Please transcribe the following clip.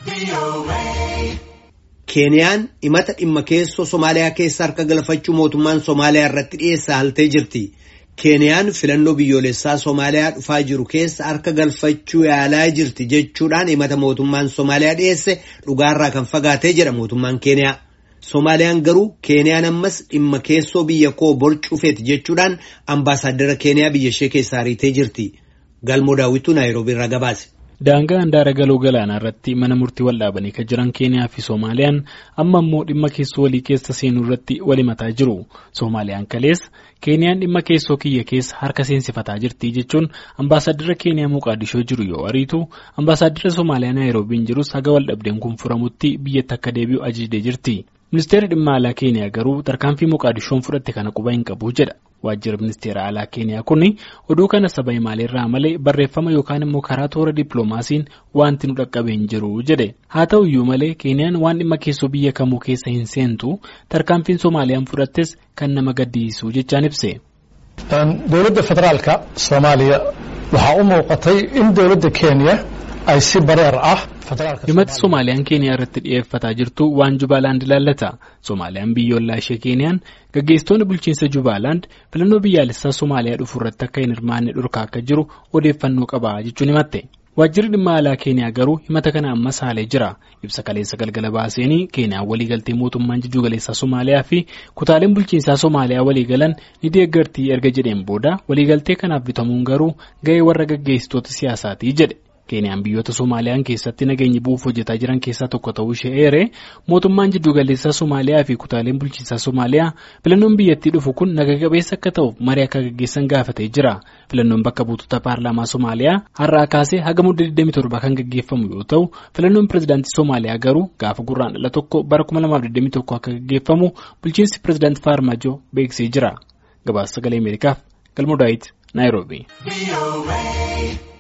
Keeniyaan himata dhimma keessoo Somaaliyaa keessa harka galfachuu mootummaan Somaaliyaa irratti dhiyeessa haltee jirti. Keeniyaan filannoo biyyoolessaa Somaaliyaa dhufaa jiru keessa harka galfachuu yaalaa jirti jechuudhaan himata mootummaan Somaaliyaa dhiyeesse dhugaarraa kan fagaatee jedha mootummaan Keeniyaa. Somaaliyaan garuu Keeniyaan ammas dhimma keessoo biyya koo borcuufeeti jechuudhaan ambaasaaddara Keeniyaa biyya ishee keessaa ariitee jirti. Galmoo daawwituu Naayiroobii irraa gabaase. Daangaa handaara galoo galaanaa irratti mana murtii wal dhaabanii kan jiran Keeniyaa fi Soomaaliyaan amma immoo dhimma keessoo walii keessa seenuu irratti wal himataa jiru. Soomaaliyaan kaleessa Keeniyaan dhimma keessoo kiyya keessa harka seensifataa jirti jechuun ambaasaaddara Keeniyaa Moqaadishoo jiru yoo ariitu ambaasaaddara Soomaaliyaa Naayiroobiin jirus haga wal dhabdeen kun furamutti biyyatti akka deebi'u ajajdee jirti. Ministeerri dhimma alaa Keeniyaa garuu tarkaanfii Moqaadishoon fudhatte kana quba hin qabu jedha. Waajjirri ministeera alaa Keeniyaa kun oduu kana saba imaaleerraa malee barreeffama yookaan immoo karaa toora dippiloomaasiin wanti nu dhaqqabee hin jiru jedhe. Haa ta'u iyyuu malee Keeniyaan waan dhimma keessoo biyya kamuu keessa hin seentu tarkaanfiin Soomaaliyaan fudhattes kan nama gaddisiisu jechaan ibse. Dowladda federaalka Soomaaliya waxaa u muuqatay in dowladda Keeniyaa ay si bareer ah. himati Soomaaliyaan Keeniyaa irratti dhiyeeffataa jirtu waan Jubaalaand ilaallata. Soomaaliyaan biyyoolaa ishee Keeniyaan gaggeessitoonni bulchiinsa Jubaalaand filannoo biyyaalessaa Soomaaliyaa dhufu irratti akka hin hirmaanne dhorkaa akka jiru odeeffannoo qaba jechuun himatte. Waajjirri dhimma alaa Keeniyaa garuu himata kana ammas haalee jira. Ibsa kaleessa galgala baaseenii Keeniyaan waliigaltee mootummaan jiddu galeessaa Somaaliyaa fi kutaaleen bulchiinsaa Somaaliyaa waliigalan ni deeggartii erga jedheen booda waliigaltee kanaaf bitamuun garuu ga'ee warra gaggeessitoota siyaasaatii jedhe. Keeniyaan biyyoota Soomaaliyaan keessatti nageenya bu'uuf hojjetaa jiran keessaa tokko ta'uu ishee eere mootummaan jiddu galeessaa Somaaliyaa fi kutaaleen bulchiinsaa Somaaliyaa filannoon biyyattii dhufu kun naga qabeessa akka ta'uuf marii akka gaggeessan gaafatee jira. Filannoon bakka buutota paarlaamaa Somaaliyaa har'aa kaasee haga mudda 27 kan gaggeeffamu yoo ta'u filannoon pirezidaantii Somaaliyaa garuu gaafa gurraandhala tokko bara 2021 akka gaggeeffamu bulchiinsi pirezidaantii Faarmaajoo beeksisee jira. Gabaasa sagalee Ameerikaaf Galmoo Daawit Naayiroobii.